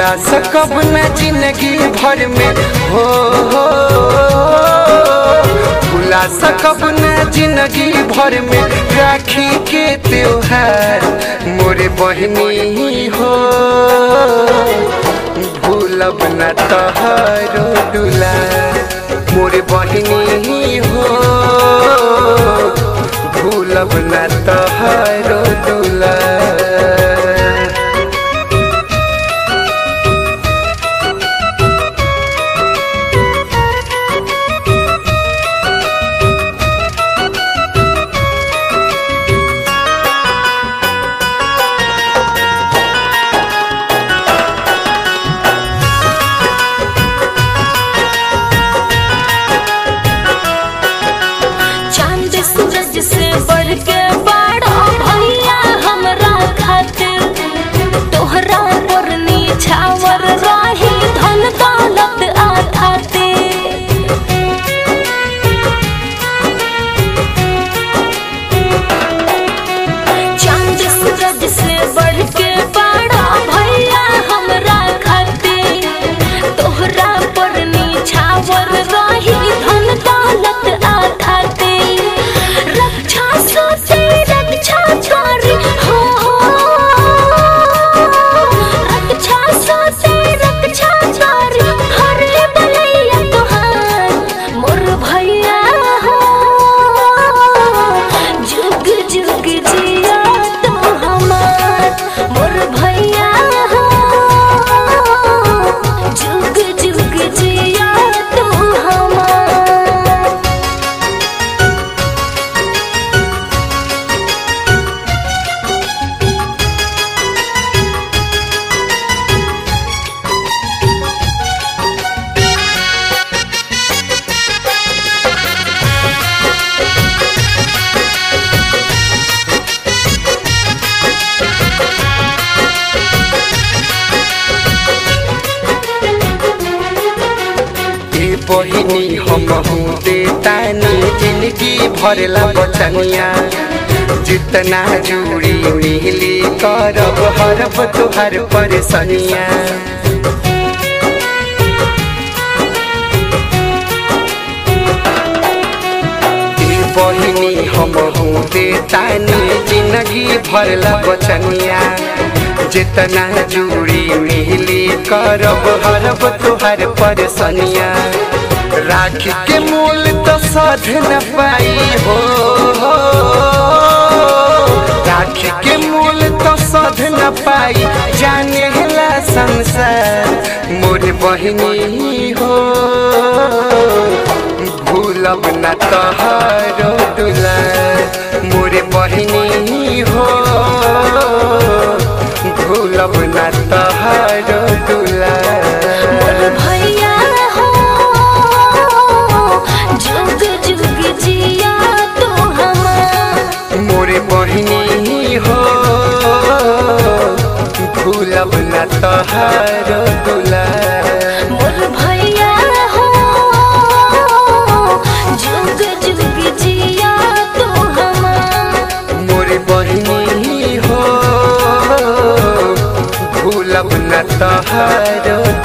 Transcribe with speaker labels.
Speaker 1: भुला सकब न जिंदगी भर में हो हो भुला सकब न जिंदगी भर में राखी के त्योहार मोरे बहनी हो भूलब न तहरो डुला मोरे बहनी हो भूलब न तहरो डुला
Speaker 2: चांद सूरज से बढ़ के बड़ा भैया हमरा खातिर तोहरा पर निछावर रही धन दौलत आ खातिर चांद सूरज से बढ़ के बड़ा भैया हमरा खातिर तोहरा पर निछावर रही धन दौलत आ खातिर रक्षा सोचे रक्षा करी हो रक्षा सोचे रक्षा करी हरे बलैया तोहार मोर भैया हो जुग जुग जिया तो हमार मोर भैया हो जुग जुग जिया तो हमार
Speaker 1: ए बहिनी हम हूँ देतानी जिंदगी भरला बचनिया जितना जुड़ी मिली करब हरब तुहर परेशानिया ए बहिनी हम हूँ देतानी जिंदगी भरला बचनिया जितना जुड़ी मिली करब हरब तुहर परेशानिया राखी के मूल तो साध न पाई हो राखी के मूल तो साध न पाई जाने ला संसार मोर बहिनी हो भूलब न तहारो दुला मोरे बहिनी हो भूलब न तहारो दुला
Speaker 2: मोर भैया हो जुग जुग जिया तो हमार
Speaker 1: मोरे बहिनी हो भूलब न तहारो दुला
Speaker 2: मोर भैया हो जुग जुग जिया तो हमार
Speaker 1: मोरे बहिनी हो भूलब न तहारो